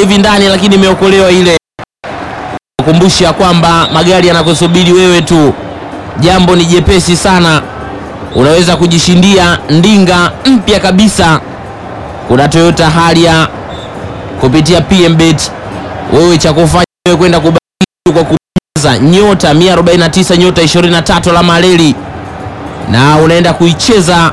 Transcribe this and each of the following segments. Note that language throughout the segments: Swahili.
hivi ndani, lakini imeokolewa ile. Kukumbusha kwamba magari yanakusubiri wewe tu, jambo ni jepesi sana, unaweza kujishindia ndinga mpya kabisa. Kuna Toyota Harrier kupitia PMBet. Wewe cha kufanya wewe kwenda kubaki kwa kubonyeza nyota 149 nyota 23 la maleli na unaenda kuicheza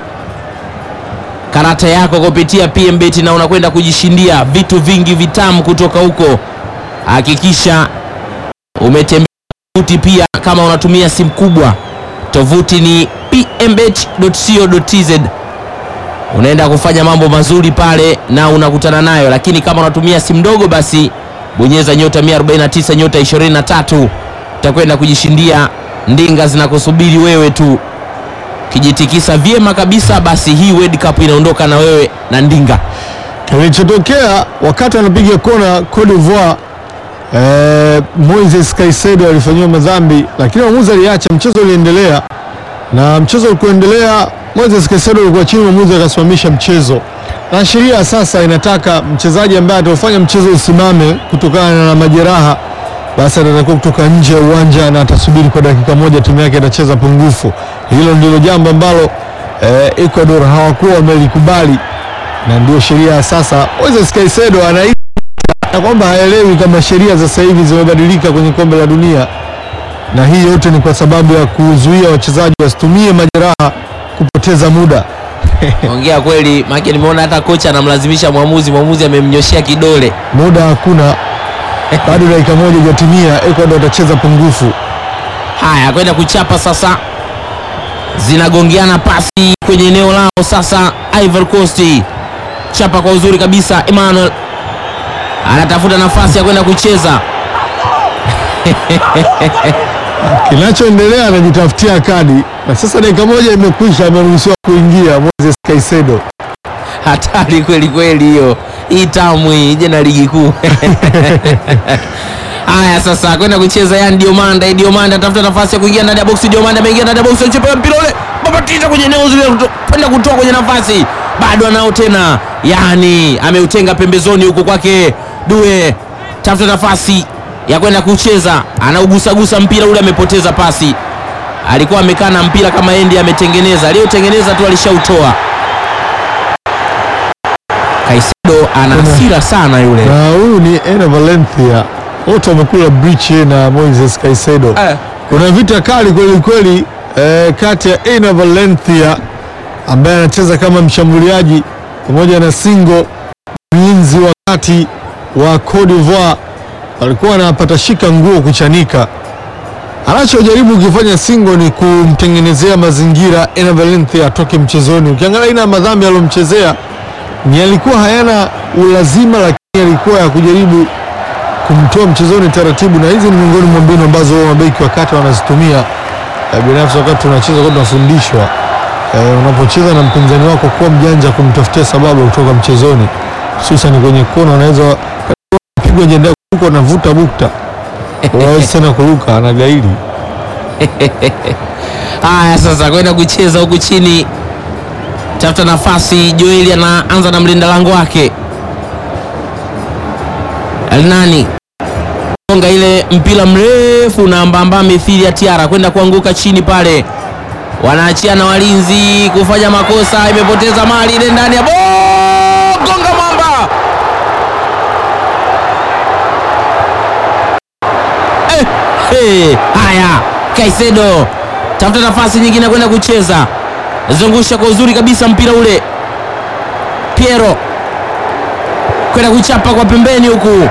karata yako kupitia PMBet na unakwenda kujishindia vitu vingi vitamu kutoka huko. Hakikisha umetembea tovuti pia, kama unatumia simu kubwa, tovuti ni pmbet.co.tz. Unaenda kufanya mambo mazuri pale na unakutana nayo, lakini kama unatumia simu ndogo, basi bonyeza nyota 149 nyota 23, utakwenda kujishindia ndinga zinakusubiri wewe tu kijitikisa vyema kabisa, basi hii World Cup inaondoka na wewe na ndinga. Kilichotokea wakati anapiga kona Cote d'Ivoire, eh, Moises Caicedo alifanyiwa madhambi, lakini mwamuzi aliacha, mchezo uliendelea, na mchezo ulikuendelea, Moises Caicedo alikuwa chini, mwamuzi akasimamisha mchezo, na sheria sasa inataka mchezaji ambaye ataufanya mchezo usimame kutokana na majeraha, basi atatakiwa kutoka nje ya uwanja na atasubiri kwa dakika moja, timu yake itacheza pungufu. Hilo ndilo jambo ambalo eh, Ecuador hawakuwa wamelikubali na ndio sheria ya sasa. Moises Caicedo anahisi na kwamba haelewi kama sheria za sasa hivi zimebadilika kwenye kombe la dunia, na hii yote ni kwa sababu ya kuzuia wachezaji wasitumie majeraha kupoteza muda. Ongea kweli, maana nimeona hata kocha anamlazimisha mwamuzi, mwamuzi amemnyoshea kidole. Muda hakuna, bado dakika moja ijatimia, Ecuador watacheza pungufu. Haya, kwenda kuchapa sasa, zinagongeana pasi kwenye eneo lao sasa. Ivory Coast chapa kwa uzuri kabisa, Emmanuel anatafuta nafasi ya kwenda kucheza Kinachoendelea anajitafutia kadi, na sasa dakika moja imekwisha, ameruhusiwa kuingia Moises Caicedo. hatari kweli kweli hiyo hii tamu hii je na ligi kuu haya sasa kwenda kucheza yani Diomanda Diomanda atafuta nafasi ya kuingia ndani ya boksi Diomanda ameingia ndani ya boksi anachapa mpira ule babatisha kwenye eneo zile kuto- kwenda kutoa kwenye nafasi bado anao tena yani ameutenga pembezoni huko kwake Due tafuta nafasi ya kwenda kucheza anaugusagusa mpira ule amepoteza pasi alikuwa amekaa na mpira kama endi ametengeneza aliyotengeneza tu alishautoa Caicedo ana hasira sana yule. na huyu ni Ena Valencia, wote wamekula breach na Moises Caicedo. Eh. Kuna vita kali kweli kweli eh, kati ya Ena Valencia ambaye anacheza kama mshambuliaji pamoja na Singo mlinzi wa kati wa Cote d'Ivoire, walikuwa wanapata shika nguo kuchanika. Anachojaribu kufanya Singo ni kumtengenezea mazingira Ena Valencia atoke mchezoni. Ukiangalia aina ya madhambi aliyomchezea ni alikuwa hayana ulazima, lakini alikuwa ya kujaribu kumtoa mchezoni taratibu, na hizi ni miongoni mwa mbinu ambazo mabeki wakati wanazitumia. Eh, Binafsi wakati tunacheza kwa tunafundishwa eh, unapocheza na mpinzani wako kuwa mjanja kumtafutia sababu ya kutoka mchezoni, hususan kwenye kona, unaweza pigwa jenda huko anavuta bukta, unaweza tena kuruka, anagairi Haya sasa kwenda kucheza huku chini, tafuta nafasi. Joeli anaanza na mlinda lango wake Alnani gonga ile mpira mrefu na mbamba mithili ya tiara kwenda kuanguka chini pale, wanaachiana walinzi kufanya makosa, imepoteza mali ile ndani ya bo gonga mwamba eh, eh, haya Caicedo tafuta nafasi nyingine kwenda kucheza, zungusha kwa uzuri kabisa mpira ule, Piero kwenda kuchapa kwa pembeni huku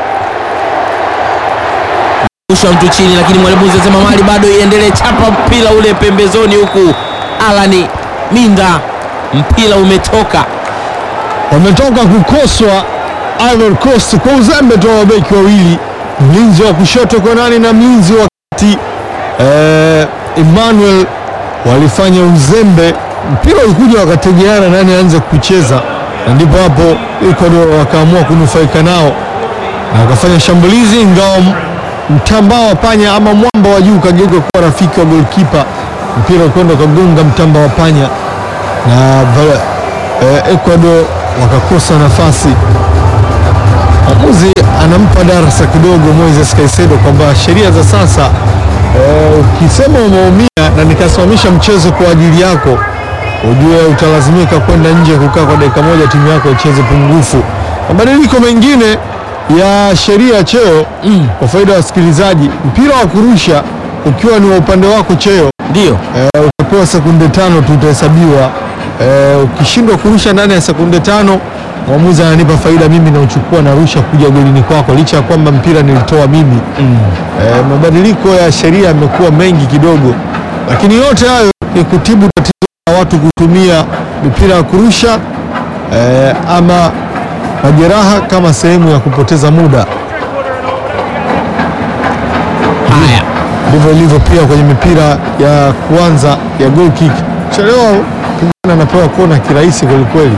usha mtu chini, lakini mwalimu anasema mali bado iendelee, chapa mpira ule pembezoni huku. Alani Minda, mpira umetoka. wametoka kukoswa Ivory Coast kwa uzembe tu wa mabeki wawili, mlinzi wa kushoto Konani na mlinzi wa kati eh, Emmanuel walifanya uzembe, mpira ulikuja wakategeana nani aanze kucheza, na ndipo hapo Ecuador wakaamua kunufaika nao na wakafanya shambulizi, ingawa m- mtambaa wa panya ama mwamba wa juu ukageuka kuwa rafiki wa golkipa, mpira ukwenda ukagonga mtamba wa panya na vala- eh, Ecuador wakakosa nafasi. Mwamuzi anampa darasa kidogo Moises Caicedo kwamba sheria za sasa eh, ukisema umeumia na nikasimamisha mchezo kwa ajili yako, ujue utalazimika kwenda nje kukaa kwa dakika moja, timu yako icheze pungufu. Mabadiliko mengine ya sheria ya cheo kwa faida ya wasikilizaji, mpira wa kurusha ukiwa ni wa upande wako cheo Ndio Eh, utapewa sekunde tano tu utahesabiwa. Eh, ukishindwa kurusha ndani ya sekunde tano, mwamuzi ananipa faida mimi, nauchukua narusha kuja golini kwako, licha ya kwamba mpira nilitoa mimi. Eh, mabadiliko ya sheria yamekuwa mengi kidogo, lakini yote hayo ni kutibu tatizo la watu kutumia mipira ya kurusha eh, ama majeraha kama sehemu ya kupoteza muda. haya, ndivyo ilivyo pia kwenye mipira ya kwanza ya goal kick. Chelewa kijana anapewa kona kirahisi kwelikweli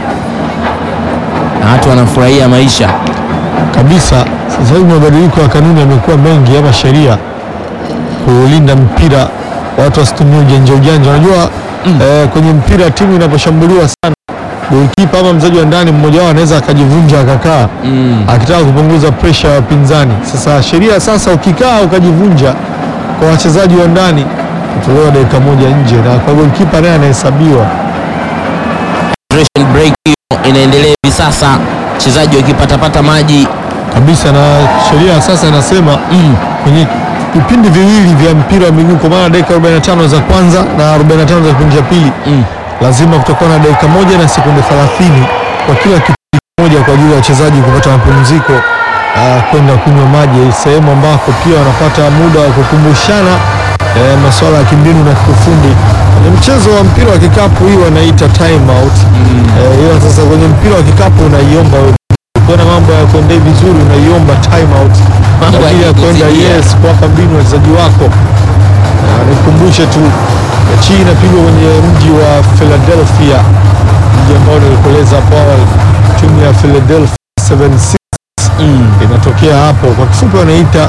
na watu wanafurahia maisha. kabisa. Sasa hivi mabadiliko ya kanuni yamekuwa mengi, ama sheria kulinda mpira, watu wasitumie ujanja ujanja. Unajua eh, kwenye mpira timu inaposhambuliwa sana, golikipa ama mchezaji wa ndani mmoja wao anaweza akajivunja akakaa akitaka kupunguza presha ya wapinzani. Sasa sheria sasa, ukikaa ukajivunja kwa wachezaji wa ndani utolewa dakika moja nje, na kwa golikipa naye anahesabiwa. Hydration break hiyo inaendelea hivi sasa, wachezaji wakipatapata maji kabisa na sheria ya sasa inasema kwenye vipindi viwili vya mpira wa miguu kwa maana dakika 45 za kwanza na 45 za kipindi cha pili lazima kutakuwa na dakika moja na sekunde 30 kwa kila kipindi kimoja kwa ajili ya wachezaji kupata mapumziko ah, kwenda kunywa maji, sehemu ambako pia wanapata muda wa kukumbushana eh, masuala ya kimbinu na kiufundi. Kwenye mchezo wa mpira wa kikapu hii wanaita time out. Eh, ila sasa kwenye mpira wa kikapu unaiomba wewe ukiona mambo ya kuendea vizuri unaiomba time out Mambo kwa ajili ya kwenda yakikuzidia. yes kuwapa mbinu wachezaji wako. Na nikumbushe tu mechi hii inapigwa kwenye mji wa Philadelphia, mji ambao nilikueleza hapo awali, timu ya Philadelphia 76 inatokea hapo. Kwa kifupi wanaita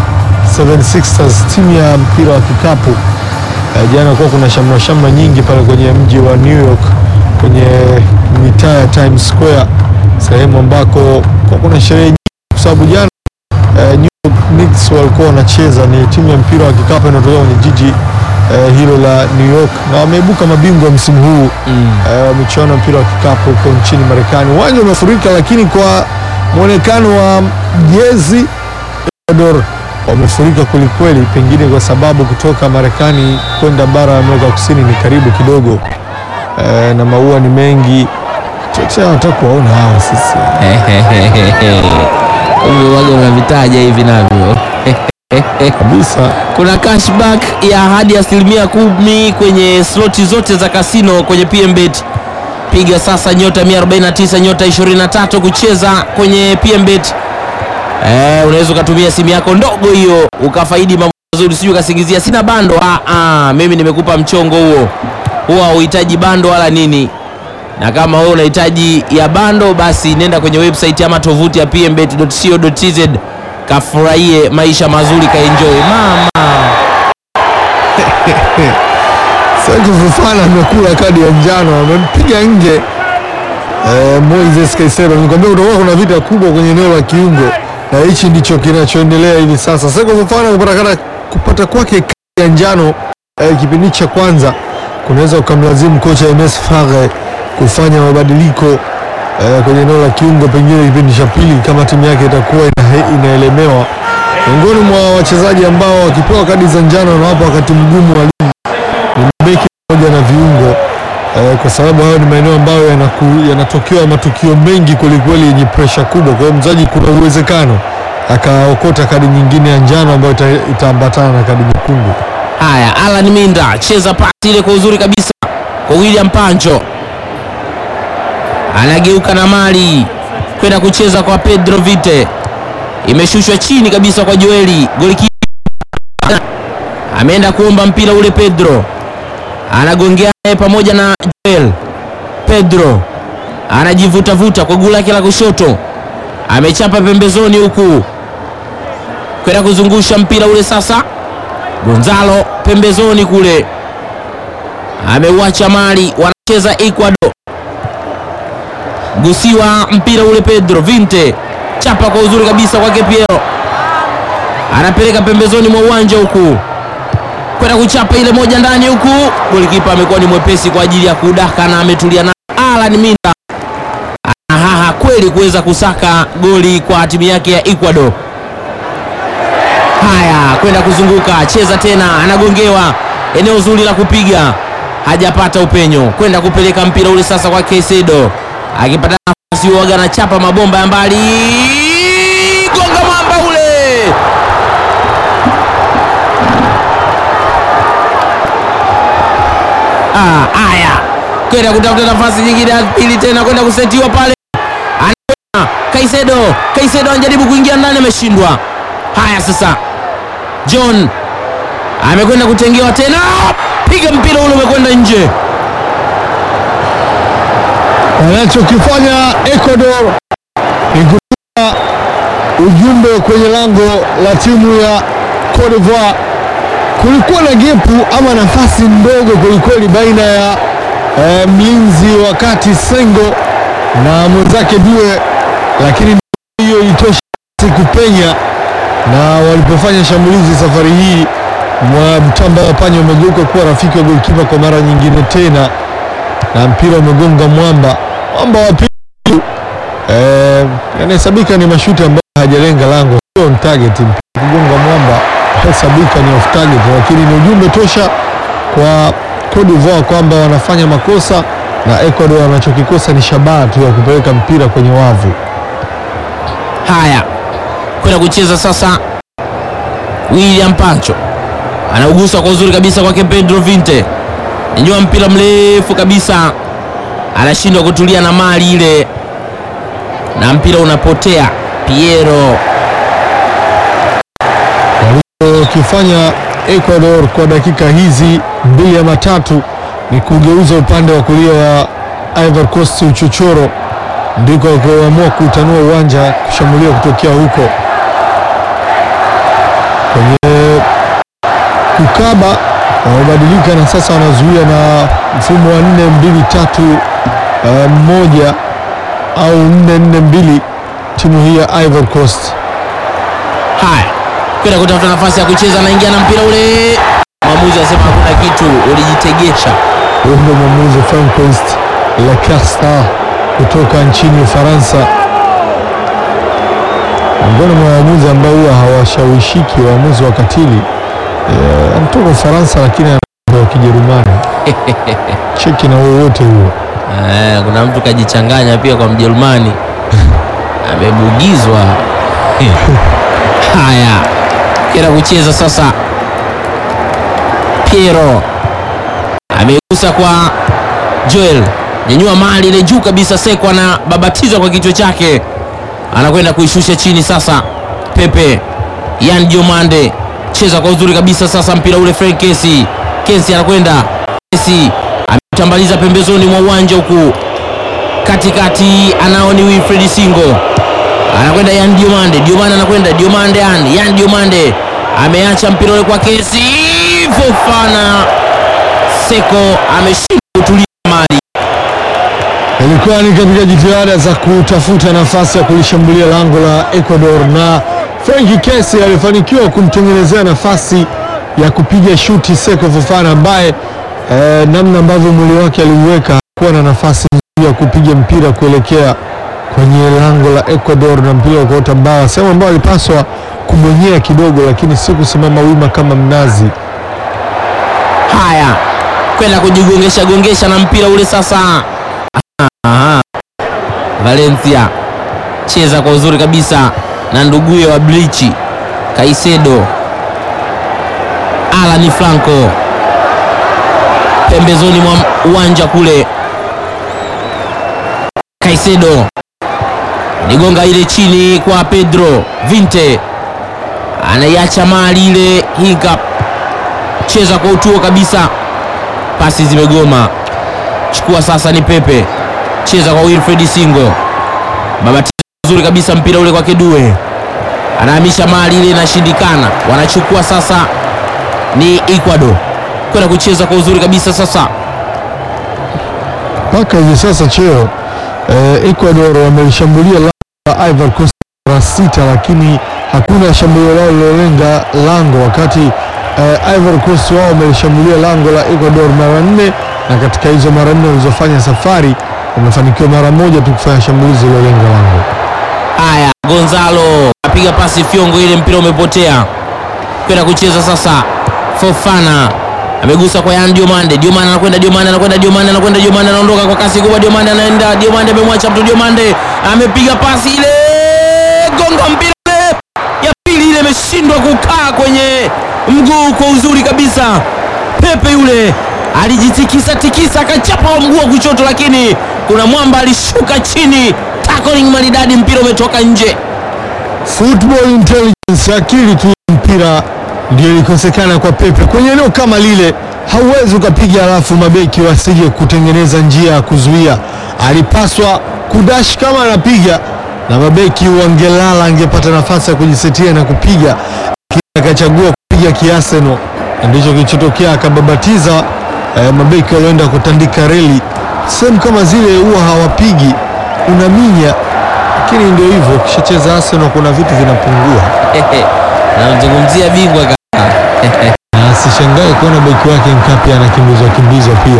76ers, timu ya mpira wa kikapu. Eh, jana kuwa kuna shamra shamra nyingi pale kwenye mji wa New York kwenye mitaa ya Times Square, sehemu ambako kwa kuna sherehe nyingi, kwa sababu jana eh, New York Knicks walikuwa wanacheza, ni timu ya mpira wa kikapu inatokea kwenye jiji eh, hilo la New York na wameibuka mabingwa msimu huu eh, wa michuano ya mpira wa kikapu huko nchini Marekani. Uwanja umefurika, lakini kwa mwonekano wa jezi Ecuador wamefurika kwelikweli, pengine kwa sababu kutoka Marekani kwenda bara ya Amerika Kusini ni karibu kidogo eh, na maua ni mengi. Chote hawataka kuwaona hawa sisi. Kumbe waga unavitaja hivi navyo. kabisa. Kuna cashback ya hadi asilimia kumi kwenye sloti zote za kasino kwenye PMBet. Piga sasa nyota 149 nyota 23 kucheza kwenye PMBet. Eh, unaweza ukatumia simu yako ndogo hiyo ukafaidi mambo mazuri, sijui ukasingizia sina bando. Ah, ah, mimi nimekupa mchongo huo, huwa hauhitaji bando wala nini na kama wewe unahitaji ya bando basi nenda kwenye website ama tovuti ya pmbet.co.tz kafurahie maisha mazuri kaenjoy mama Sergio Fofana amekula kadi ya njano, amempiga nje eh, Moises Caicedo. Nikwambia kutakuwa kuna vita kubwa kwenye eneo la kiungo, na hichi ndicho kinachoendelea hivi sasa. Sergio Fofana kupata, kada- kupata kwake kadi ya njano eh, kipindi cha kwanza kunaweza ukamlazimu kocha MS Faghe kufanya mabadiliko eh, kwenye eneo la kiungo, pengine kipindi cha pili kama timu yake itakuwa ina, inaelemewa. Miongoni mwa wachezaji ambao wakipewa kadi za njano wanawapa wakati mgumu wa ligi ni mabeki pamoja na viungo eh, kwa sababu hayo ni maeneo ambayo yanaku- yanatokewa matukio mengi kwelikweli yenye presha kubwa. Kwa hiyo mchezaji kuna uwezekano akaokota kadi nyingine ya njano ambayo ita- itaambatana na kadi nyekundu. haya alan minda cheza pasi ile kwa uzuri kabisa kwa william pancho anageuka na mali kwenda kucheza kwa pedro vite imeshushwa chini kabisa kwa joeli goliki ameenda kuomba mpira ule pedro anagongea naye pamoja na joel pedro anajivutavuta kwa guu lake la kushoto amechapa pembezoni huku kwenda kuzungusha mpira ule sasa gonzalo pembezoni kule ameuacha mali wanacheza ecuador gusiwa mpira ule pedro vinte chapa kwa uzuri kabisa kwake piero anapeleka pembezoni mwa uwanja huku kwenda kuchapa ile moja ndani huku. Golikipa amekuwa ni mwepesi kwa ajili ya kudaka na ametulia na Alan Minda anahaha kweli kuweza kusaka goli kwa timu yake ya Ecuador. Haya, kwenda kuzunguka, cheza tena, anagongewa eneo zuri la kupiga, hajapata upenyo, kwenda kupeleka mpira ule sasa kwa Caicedo, akipata nafasi huaga anachapa mabomba ya mbali, gonga mwamba ule Ah, haya kwenda kutafuta nafasi nyingine ya pili tena kwenda kusetiwa pale, anakwenda Caicedo. Caicedo anajaribu kuingia ndani, ameshindwa. Haya sasa, John amekwenda kutengewa tena, piga mpira ule umekwenda nje. Wanachokifanya Ecuador ni kutuma ujumbe kwenye lango la timu ya Cote d'Ivoire. Kulikuwa na gepu ama nafasi ndogo kwelikweli baina ya eh, mlinzi wa kati Sengo na mwenzake Due, lakini hiyo ilitosha kupenya, na walipofanya shambulizi safari hii mwa mtamba wa panya umegeuka kuwa rafiki wa golikipa kwa mara nyingine tena na mpira umegonga mwamba mwamba wa pili eh, yanahesabika ni mashuti ambayo hajalenga lango, sio on target. Mpira kugonga mwamba hesabika ni off target, lakini ni ujumbe tosha kwa Cote d'Ivoire kwamba wanafanya makosa na Ecuador wanachokikosa ni shabaha tu ya kupeleka mpira kwenye wavu. Haya, kwenda kucheza sasa. William Pancho anaugusa kwa uzuri kabisa kwake Pedro Vinte, nyanyua mpira mrefu kabisa, anashindwa kutulia na mali ile, na mpira unapotea. Piero Walichokifanya Ecuador kwa dakika hizi mbili ama tatu ni kugeuza upande wa kulia wa Ivory Coast uchochoro, ndiko wakiamua kutanua uwanja kushambulia kutokea huko kwenye kukaba. Wamebadilika na sasa wanazuia na mfumo wa nne mbili tatu eh, moja au nne nne mbili timu hii ya Ivory Coast. haya, kwenda kutafuta nafasi ya kucheza, anaingia na mpira ule, mwamuzi anasema hakuna kitu, ulijitegesha. Huyu ndio mwamuzi Francois Lacasta kutoka nchini Ufaransa, miongoni mwa waamuzi ambao huwa hawashawishiki, waamuzi wakatili. Eh, anatoka Ufaransa lakini ana wa Kijerumani. Cheki na wowote huo. Eh, kuna mtu kajichanganya pia kwa Mjerumani amebugizwa. Haya, kenda kucheza sasa. Piero amegusa kwa Joel, nyanyua mali ile juu kabisa, Seko anababatiza kwa kichwa chake, anakwenda kuishusha chini sasa. Pepe Yan Diomande cheza kwa uzuri kabisa sasa, mpira ule Frank Kesi, Kesi anakwenda Kesi ametambaliza pembezoni mwa uwanja huku katikati, anao ni Wilfred Singo anakwenda Yan Diomande, Diomande anakwenda Diomande, Yan Yan Diomande ameacha mpira ule kwa Kesi, Fofana Seko ameshindwa kutulia mali. Ilikuwa ni katika jitihada za kutafuta nafasi ya kulishambulia lango la Ecuador na Frank Kesi alifanikiwa kumtengenezea nafasi ya kupiga shuti Seko Fofana ambaye eh, namna ambavyo mwili wake aliuweka kuwa na nafasi nzuri ya kupiga mpira kuelekea kwenye lango la Ecuador na mpira ukaota mbawa, sehemu ambayo alipaswa kubonyea kidogo, lakini si kusimama wima kama mnazi. Haya, kwenda kujigongesha gongesha na mpira ule sasa. Aha. Valencia cheza kwa uzuri kabisa na nduguye wa Blichi Caicedo, Alan Franco pembezoni mwa uwanja kule. Caicedo nigonga ile chini kwa Pedro Vinte, anaiacha mali ile hika cheza kwa utuo kabisa, pasi zimegoma. Chukua sasa, ni Pepe, cheza kwa Wilfred Singo, babatiza vizuri kabisa mpira ule kwa Kedue, anahamisha mali ile, inashindikana. Wanachukua sasa, ni Ecuador kwenda kucheza kwa uzuri kabisa sasa. Mpaka hivi sasa cheo eh, Ecuador wamelishambulia lango la Ivory Coast mara sita, lakini hakuna shambulio lao lilolenga lango, wakati eh, Ivory Coast wao wamelishambulia lango la Ecuador mara nne, na katika hizo mara nne walizofanya safari wamefanikiwa mara moja tu kufanya shambulizi lilolenga lango. Haya, Gonzalo apiga pasi fyongo, ile mpira umepotea kwenda kucheza sasa. Fofana amegusa kwa Yan Diomande, Diomande anakwenda, Diomande anakwenda, Diomande anakwenda, Diomande anaondoka kwa kasi kubwa, Diomande anaenda, Diomande amemwacha mtu, Diomande amepiga pasi ile, gonga mpira ule, ya pili ile imeshindwa kukaa kwenye mguu kwa uzuri kabisa. Pepe yule alijitikisa tikisa akachapa wa mguu wa kushoto, lakini kuna mwamba alishuka chini, tackling maridadi, mpira umetoka nje. Football intelligence, akili tu ya mpira ndio ilikosekana kwa Pepe kwenye eneo kama lile. Hauwezi ukapiga alafu mabeki wasije kutengeneza njia ya kuzuia. Alipaswa kudash kama anapiga, na mabeki wangelala, angepata nafasi ya kujisetia na kupiga, lakini akachagua kupiga kiaseno, na ndicho kilichotokea. Akababatiza eh, mabeki walioenda kutandika reli. Sehemu kama zile huwa hawapigi, unaminya lakini ndio hivyo, ukishacheza Arsenal kuna vitu vinapungua, Namzungumzia bingwa kaka. na sishangae kuona beki wake Nkapia anakimbizwa kimbizwa pia.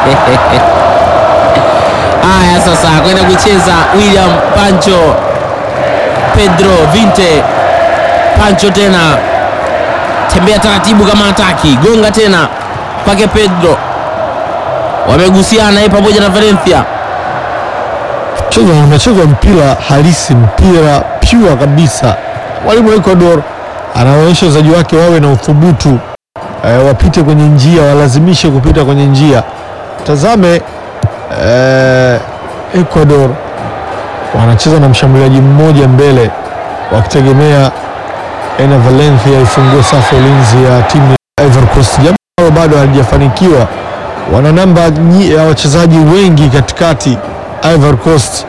Haya sasa kwenda kucheza William Pancho, Pedro Vinte, Pancho tena, tembea taratibu kama hataki, gonga tena kwake Pedro, wamegusiana yeye pamoja na Valencia. Cheza unachezwa mpira halisi, mpira pure kabisa. Mwalimu wa Ecuador anaonyesha wachezaji wake wawe na uthubutu eh, wapite kwenye njia, walazimishe kupita kwenye njia. Tazame eh, Ecuador wanacheza na mshambuliaji mmoja mbele, wakitegemea Ena Valencia ifungue safu ya ulinzi ya timu ya Ivory Coast, jambo ambalo bado halijafanikiwa. Wana namba nyi- ya wachezaji wengi katikati Ivory Coast.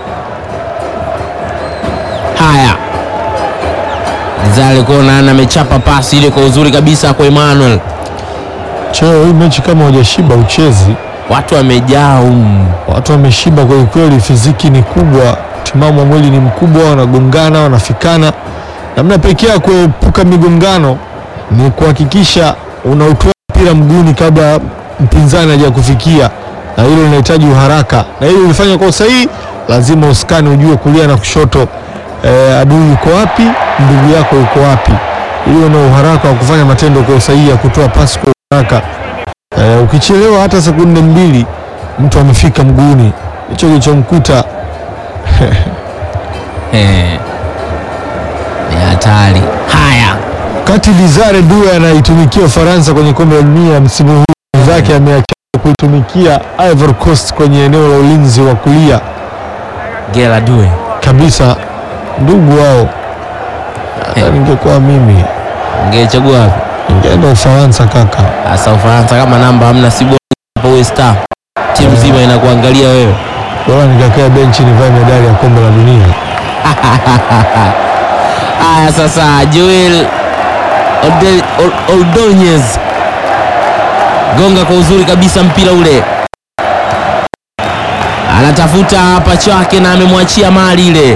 Haya, Zale Konan amechapa pasi ile kwa uzuri kabisa kwa Emmanuel, Cheo, hii mechi kama hujashiba uchezi. watu wamejaa humu. Watu wameshiba kweli kweli, fiziki ni kubwa, timamu wa mwili ni mkubwa, wanagongana, wanafikana. Namna pekee ya kuepuka migongano ni kuhakikisha unautoa mpira mguuni kabla mpinzani hajakufikia, na hilo linahitaji uharaka, na hilo ulifanya kwa usahihi. Lazima uskani, ujue kulia na kushoto, eh, adui yuko wapi, ndugu yako yuko wapi, ili una uharaka wa kufanya matendo kwa usahihi ya kutoa pasi kwa uharaka. Eh, ukichelewa hata sekunde mbili mtu amefika mguuni. Hicho kilichomkuta Eh, ni hatari. Haya, kati Desire Due anaitumikia Ufaransa kwenye kombe la dunia msimu huu, mwenzake ameacha kuitumikia Ivory Coast kwenye eneo la ulinzi wa kulia Gela Due kabisa. Ndugu wao, hata Eh. ningekuwa mimi ngechagua wapi? ningeenda Ufaransa kaka. Hasa Ufaransa kama namba hamna, si bora hapo uwe star, timu nzima inakuangalia wewe. Bora nikakaa benchi nivae medali ya kombe la dunia. Haya sasa, Joel Ode- Ol- Ordonez gonga kwa uzuri kabisa mpira ule, anatafuta pacha wake na amemwachia mali ile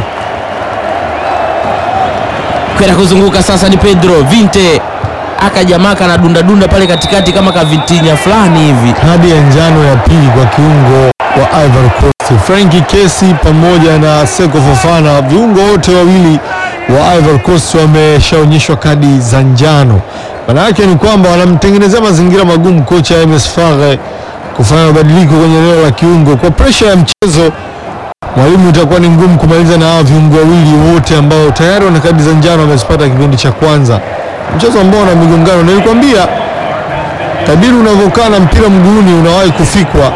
kwenda kuzunguka. Sasa ni Pedro Vinte akajamaka na dundadunda pale katikati kama kavitinya fulani hivi. Kadi ya njano ya pili kwa kiungo wa Ivory Coast Frankie Kesi pamoja na Seko Fofana, viungo wote wawili wa Ivory Coast wameshaonyeshwa kadi za njano. Maana yake ni kwamba wanamtengenezea mazingira magumu kocha MS Fare kufanya mabadiliko kwenye eneo la kiungo. Kwa presha ya mchezo, mwalimu itakuwa ni ngumu kumaliza na hawa viungo wawili wote ambao tayari wana kadi za njano wamezipata kipindi cha kwanza, mchezo ambao una migongano. Nilikwambia kadiri unavyokaa na mpira mguuni unawahi kufikwa.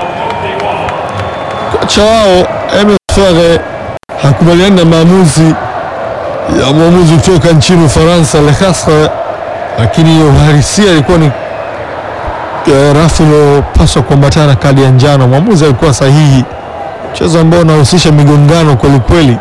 Kocha wao MS Fare hakubaliani na maamuzi ya mwamuzi kutoka nchini Ufaransa Le Castre, lakini uhalisia ilikuwa ni eh, rafu iliyopaswa kuambatana na kadi ya njano. Mwamuzi alikuwa sahihi, mchezo ambao unahusisha migongano kwelikweli.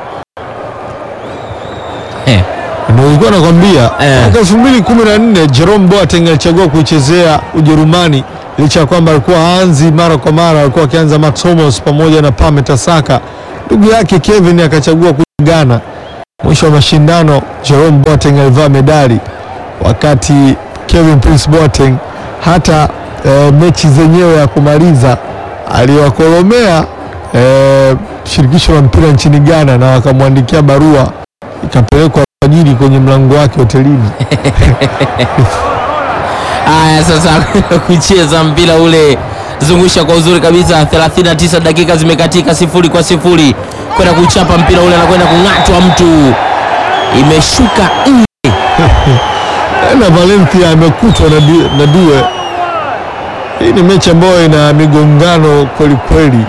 Eh, Ndio nilikuwa nakwambia Eh. mwaka elfu mbili kumi na nne Jerome Boateng alichagua kuichezea Ujerumani licha ya kwamba alikuwa haanzi mara kwa mara, alikuwa akianza Mats Hummels pamoja na Pame Tasaka. Ndugu yake Kevin akachagua kuja Ghana mwisho wa mashindano Jerome Boateng alivaa medali, wakati Kevin Prince Boateng hata e, mechi zenyewe ya kumaliza aliwakolomea e, shirikisho la mpira nchini Ghana na wakamwandikia barua ikapelekwa ajili kwenye mlango wake hotelini. Haya, sasa kucheza mpira ule, zungusha kwa uzuri kabisa. 39 dakika zimekatika, sifuri kwa sifuri, kwenda kuchapa mpira ule, anakwenda kung'atwa mtu, imeshuka nje. na Valencia amekutwa na, di- na Due. Hii ni mechi ambayo ina migongano kweli kweli.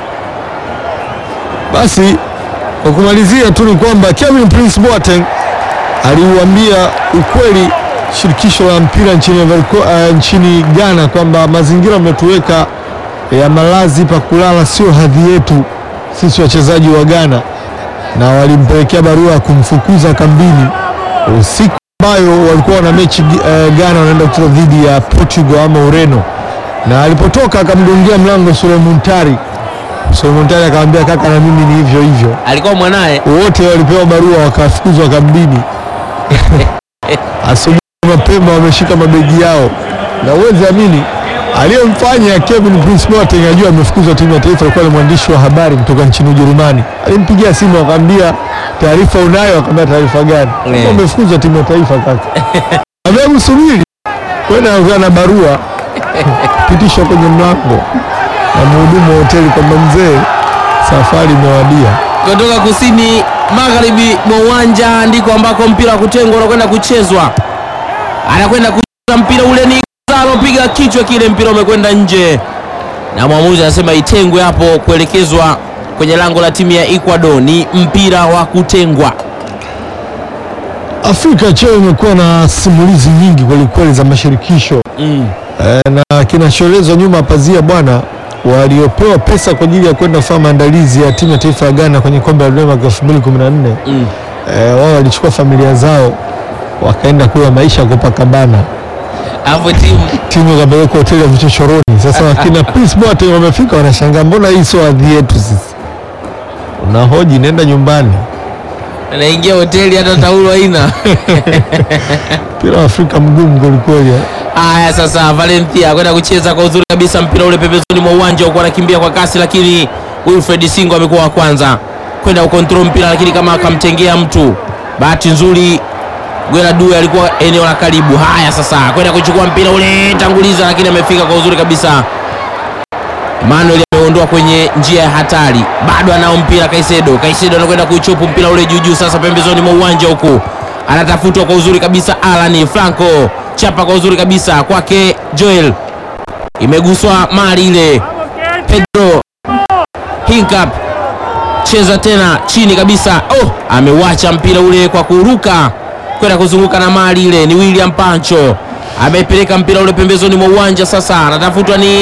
Basi kwa kumalizia tu ni kwamba Kevin Prince Boateng aliuambia ukweli shirikisho la mpira nchini, Ivory Co- eh, nchini Ghana kwamba mazingira ametuweka ya malazi pa kulala sio hadhi yetu sisi wachezaji wa Ghana, na walimpelekea barua ya kumfukuza kambini usiku ambayo walikuwa na mechi eh, Ghana wanaenda kucheza dhidi ya Portugal ama Ureno, na alipotoka akamgongia mlango Suleiman Tari. Suleiman Tari akamwambia kaka, na mimi ni hivyo hivyo. Alikuwa mwanaye Wote walipewa barua wakafukuzwa kambini. Asubuhi mapema wameshika mabegi yao, na uwezi amini aliyemfanya Kevin Prince Boateng ajua amefukuzwa timu ya taifa alikuwa ni mwandishi wa habari kutoka nchini Ujerumani. Alimpigia simu akamwambia, taarifa unayo? Akamwambia taarifa gani? Eh. Umefukuzwa timu ya taifa kaka. Amebu subiri kwenda anakuwa na barua pitishwa kwenye mlango na mhudumu wa hoteli kwamba mzee, safari imewadia. kutoka kusini magharibi mwa uwanja ndiko ambako mpira wa kutengwa unakwenda kuchezwa. Anakwenda kucheza mpira ule, ni Gonzalo, piga kichwa kile, mpira umekwenda nje, na mwamuzi anasema itengwe hapo, kuelekezwa kwenye lango la timu ya Ecuador. Ni mpira wa kutengwa. Afrika cheo imekuwa na simulizi nyingi kwelikweli za mashirikisho Mm. e, na kinachoelezwa nyuma ya pazia bwana, waliopewa pesa kwa ajili ya kwenda kufanya maandalizi ya timu ya taifa ya Ghana kwenye kombe la dunia mwaka 2014 Mm. e, wao walichukua familia zao wakaenda kula maisha ya Copacabana, Alafu timu timu ikapelekwa hoteli ya vichochoroni. Sasa wakina Prince Boateng wamefika, wanashangaa mbona hii sio hadhi yetu sisi. Unahoji, nenda nyumbani. anaingia hoteli hata taulo haina. Mpira wa Afrika mgumu kwelikweli eh. Haya, sasa Valencia kwenda kucheza kwa uzuri kabisa mpira ule pembezoni mwa uwanja, huko anakimbia kwa kasi, lakini Wilfred Singo amekuwa wa kwanza kwenda ukontrol mpira, lakini kama akamtengea mtu. Bahati nzuri Gwela Due alikuwa eneo la karibu. Haya, sasa kwenda kuchukua mpira ule, tanguliza, lakini amefika kwa uzuri kabisa. Manuel ameondoa kwenye njia ya hatari, bado anao mpira Kaisedo. Kaisedo anakwenda kuichopu mpira ule juu juu, sasa pembezoni mwa uwanja huku anatafutwa kwa uzuri kabisa. Alani Franco chapa kwa uzuri kabisa kwake Joel, imeguswa mali ile. Pedro Hinkap cheza tena chini kabisa. Oh, amewacha mpira ule kwa kuruka kwenda kuzunguka na mali ile. Ni William Pancho amepeleka mpira ule pembezoni mwa uwanja, sasa anatafutwa ni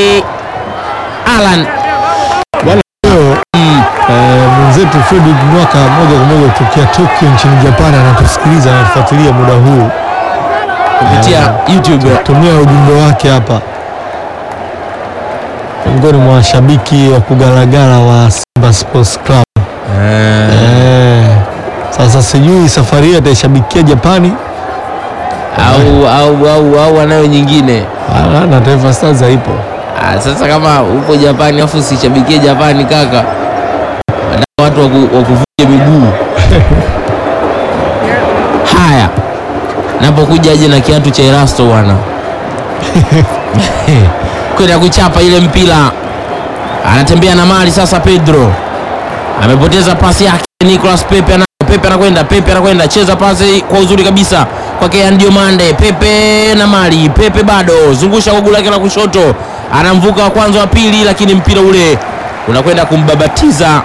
Alan Leo eh, mwenzetu Fredrick Mwaka moja kwa moja kutokea Tokyo nchini Japan anatusikiliza anatufuatilia muda huu, kupitia YouTube. tumia ujumbe wake hapa, miongoni mwa washabiki wa kugalagala wa Simba Sports Club. Eh, sasa sijui safari hii ataishabikia Japani au au au au anayo nyingine. Ah, na Taifa Stars haipo. Ah, sasa kama upo Japani afu usishabikie Japani kaka, Wanataka watu waku- wakuvunje miguu. Haya, napokuja aje na kiatu cha Erasto bwana kwenda kuchapa ile mpira, anatembea na mali sasa. Pedro amepoteza pasi yake, Nicolas Pepe ana Pepe anakwenda Pepe anakwenda cheza pasi kwa uzuri kabisa kwake Andio Mande. Pepe na mali Pepe bado zungusha kwa guu lake la kushoto, anamvuka wa kwanza wa pili, lakini mpira ule unakwenda kumbabatiza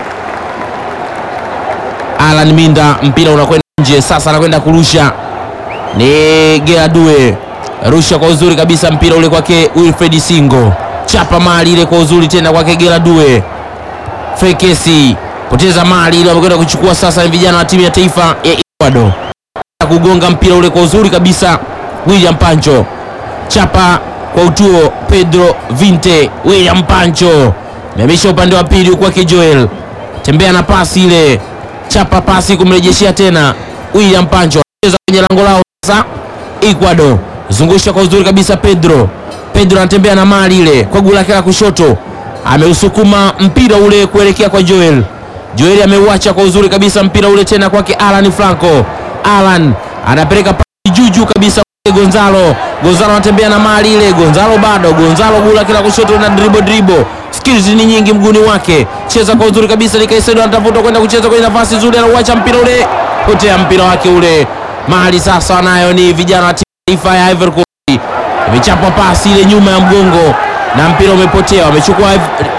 Alan Minda, mpira unakwenda nje. Sasa anakwenda kurusha ni Geradue, rusha kwa uzuri kabisa mpira ule kwake Wilfred Singo, chapa mali ile kwa uzuri tena kwake Geradue. Fekesi poteza mali ile, wamekwenda kuchukua sasa. Ni vijana wa timu ya taifa ya Ecuador kugonga mpira ule kwa uzuri kabisa. William Pancho chapa kwa utuo, Pedro Vinte. William Pancho meamisha upande wa pili kwake Joel, tembea na pasi ile chapa pasi kumrejeshea tena William Pancho, cheza kwenye lango lao sasa. Ecuador zungusha kwa uzuri kabisa, Pedro Pedro anatembea na mali ile kwa guu lake la kushoto, ameusukuma mpira ule kuelekea kwa Joel. Joel ameuacha kwa uzuri kabisa mpira ule tena kwake Alan Franco. Alan anapeleka pasi juju kabisa kwake Gonzalo. Gonzalo anatembea na mali ile, Gonzalo bado, Gonzalo guu lake la kushoto na dribble dribble, skills ni nyingi mguni wake, cheza kwa uzuri kabisa. Likaisedo anatafuta kwenda kucheza kwenye nafasi nzuri, anauacha mpira ule, potea mpira wake ule. Mali sasa nayo ni vijana wa timu taifa ya Ivory Coast imechapa pasi ile nyuma ya mgongo na mpira umepotea, wamechukua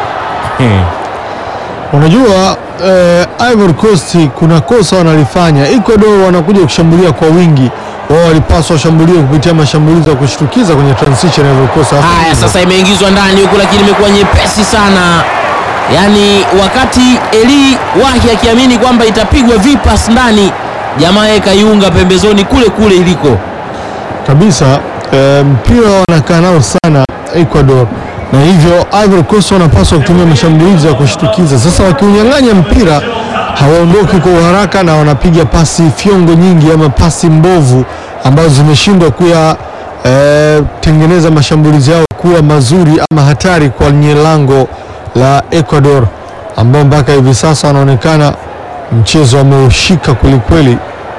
Unajua eh, Ivory Coast kuna kosa wanalifanya. Ecuador wanakuja kushambulia kwa wingi, wao walipaswa washambulie kupitia mashambulizi ya kushtukiza kwenye transition ya Ivory Coast. Hasa haya. hivyo. Sasa imeingizwa ndani huku, lakini imekuwa nyepesi sana, yaani wakati Eli Wahi akiamini kwamba itapigwa vipas ndani, jamaa yeye kaiunga pembezoni kule kule iliko. kabisa eh, mpira wanakaa nao sana Ecuador, na hivyo Ivory Coast wanapaswa kutumia mashambulizi ya kushtukiza. Sasa wakiunyang'anya mpira hawaondoki kwa uharaka na wanapiga pasi fyongo nyingi ama pasi mbovu ambazo zimeshindwa kuya eh, tengeneza mashambulizi yao kuwa mazuri ama hatari kwenye lango la Ecuador ambao mpaka hivi sasa wanaonekana mchezo wameushika kwelikweli.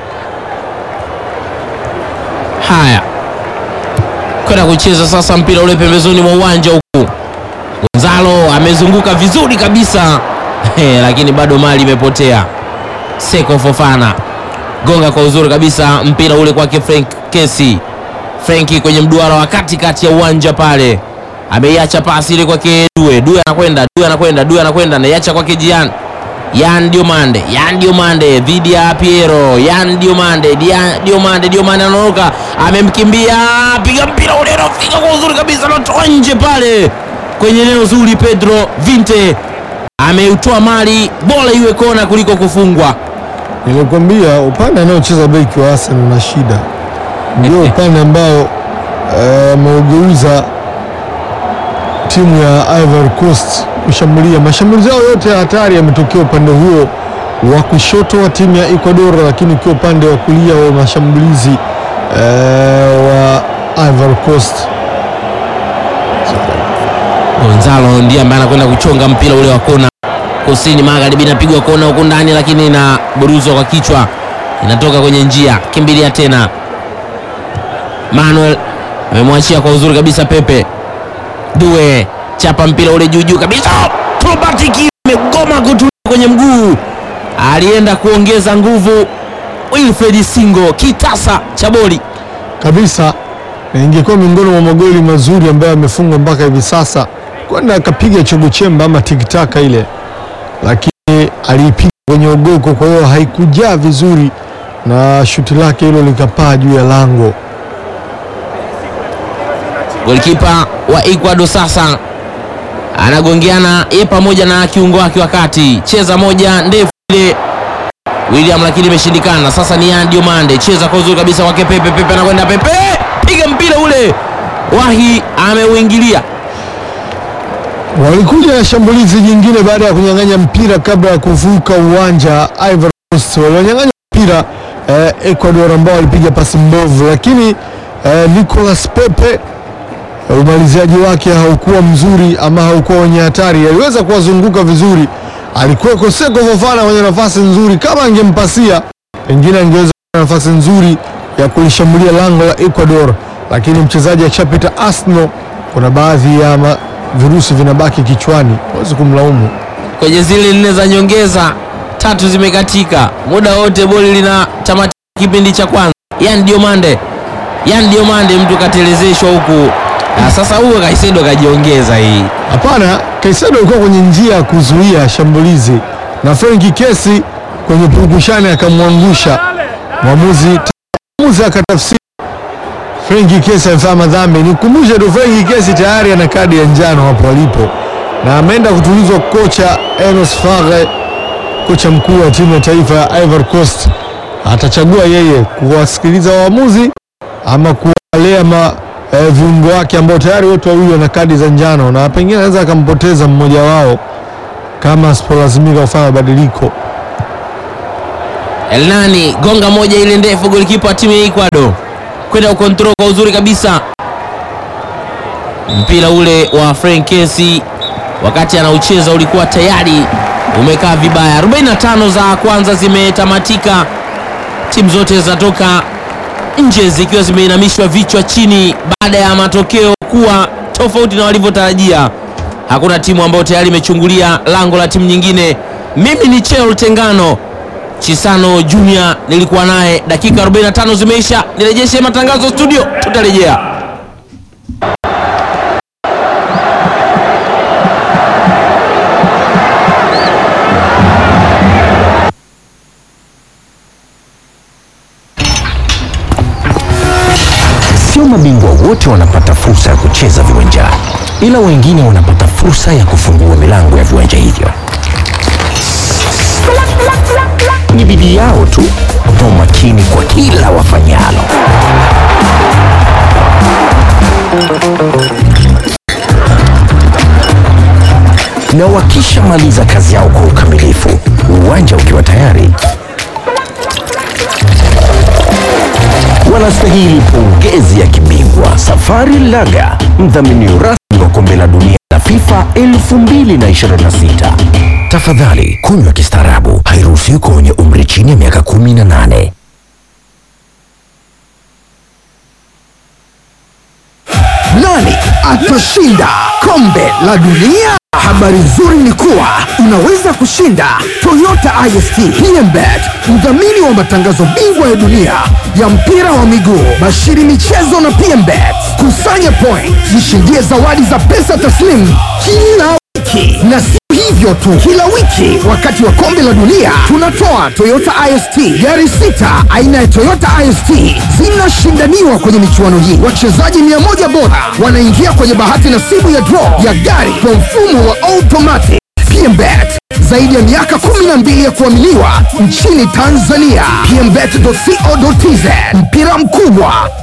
Haya, kwenda kucheza sasa mpira ule pembezoni mwa uwanja huku. Gonzalo amezunguka vizuri kabisa Eh, lakini bado mali imepotea. Seko Fofana gonga kwa uzuri kabisa mpira ule kwake Frank Kesi. Frenki kwenye mduara wa katikati ya uwanja pale, ameiacha pasi ile kwake Due. Due anakwenda, Due anakwenda, Due anakwenda, anaiacha kwake Jian Yan Diomande, Yan Diomande dhidi ya Piero, Yan Diomande, Dia- Diomande, Diomande anaondoka, amemkimbia, piga mpira ule unafika kwa uzuri kabisa, anatoa nje pale kwenye eneo zuri. Pedro Vinte ameutoa mali, bora iwe kona kuliko kufungwa. Nilikwambia upande anaocheza beki wa Arsenal una shida, ndio upande ambao eh, ameugeuza timu ya Ivory Coast kushambulia. Mashambulizi yao yote ya hatari yametokea upande huo wa kushoto wa timu ya Ecuador, lakini ukiwa upande wa kulia wa mashambulizi eh, wa Ivory Coast Gonzalo ndiye ambaye anakwenda kuchonga mpira ule wa kona kusini magharibi, inapigwa kona huku ndani, lakini inaburuzwa kwa kichwa, inatoka kwenye njia. Kimbilia tena, Manuel amemwachia kwa uzuri kabisa. Pepe Due chapa mpira ule juu juu kabisa, Trobatiki amegoma kutulia kwenye mguu, alienda kuongeza nguvu. Wilfred Singo kitasa cha boli kabisa na ingekuwa miongoni mwa magoli mazuri ambayo amefungwa mpaka hivi sasa, kwenda akapiga chogo chemba ama tikitaka ile, lakini aliipiga kwenye ogoko, kwa hiyo haikujaa vizuri na shuti lake hilo likapaa juu ya lango. Golikipa wa Ecuador sasa anagongeana yeye pamoja na kiungo wake wa kati, cheza moja ndefu ile William, lakini imeshindikana. Sasa ni Yan Diomande, cheza kwa uzuri kabisa kwake Pepe. Pepe anakwenda, Pepe piga mpira ule, Wahi ameuingilia. Walikuja na shambulizi jingine baada ya kunyang'anya mpira kabla ya kuvuka uwanja. Ivory Coast walionyang'anya mpira eh, Ecuador ambao walipiga pasi mbovu, lakini eh, Nicolas Pepe eh, umaliziaji wake haukuwa mzuri ama haukuwa wenye hatari. Aliweza kuwazunguka vizuri, alikuwa Seko Fofana kwenye nafasi nzuri, kama angempasia pengine angeweza kuwa na nafasi nzuri ya kulishambulia lango la Ecuador, lakini mchezaji akishapita Arsenal, kuna baadhi ya ma, virusi vinabaki kichwani, huwezi kumlaumu. Kwenye zile nne za nyongeza tatu zimekatika, muda wote boli lina tamatika kipindi cha kwanza. Yan Diomande, Yan Diomande, mtu katelezeshwa huku. Ah, sasa huyo Kaisedo kajiongeza hii Hapana, Kaisedo alikuwa kwenye njia ya kuzuia shambulizi na Frenki Kesi kwenye purukushani akamwangusha mwamuzi. Mwamuzi akatafsiri Frenki Kesi amefanya madhambi. Nikumbushe tu Frenki Kesi tayari ana kadi ya njano hapo alipo, na ameenda kutulizwa kocha Enos Faghe, kocha mkuu wa timu ya taifa ya Ivory Coast. Atachagua yeye kuwasikiliza waamuzi ama kuwalea ma eh, viungo wake ambao tayari wote wawili wana kadi za njano na pengine anaweza akampoteza mmoja wao kama asipolazimika kufanya mabadiliko. Elnani gonga moja ile ndefu, golikipa wa timu ya Ecuador kwenda ukontrol kwa uzuri kabisa mpira ule wa Frank Kessy wakati anaucheza ulikuwa tayari umekaa vibaya. 45 za kwanza zimetamatika, timu zote zinatoka nje zikiwa zimeinamishwa vichwa chini baada ya matokeo kuwa tofauti na walivyotarajia. Hakuna timu ambayo tayari imechungulia lango la timu nyingine. Mimi ni Cheo Tengano Chisano Junior, nilikuwa naye. Dakika 45 zimeisha, nirejeshe matangazo studio, tutarejea. Sio mabingwa wote wanapata fursa ya kucheza viwanjani, ila wengine wanapata fursa ya kufungua milango ya viwanja hivyo. Ni bidii yao tu na umakini kwa kila wafanyalo. Na wakishamaliza kazi yao kwa ukamilifu, uwanja ukiwa tayari, wanastahili pongezi ya kibingwa. Safari Laga, mdhamini rasmi wa kombe la dunia la FIFA 2026. Tafadhali kunywa kistaarabu, hairuhusiwi kwa wenye umri chini ya miaka 18. Nani atashinda kombe la dunia? Habari nzuri ni kuwa unaweza kushinda Toyota IST PMBet, mdhamini wa matangazo bingwa ya dunia ya mpira wa miguu, Bashiri Michezo na PMBet. Kusanya point, jishindie zawadi za pesa taslimu kila wiki na si hivyo tu, kila wiki wakati wa kombe la dunia tunatoa Toyota IST gari sita aina ya Toyota IST zinashindaniwa kwenye michuano hii. Wachezaji mia moja bora wanaingia kwenye bahati nasibu ya draw ya gari kwa mfumo wa automatic. PMBet zaidi ya miaka 12 ya kuaminiwa nchini Tanzania. PMBet.co.tz mpira mkubwa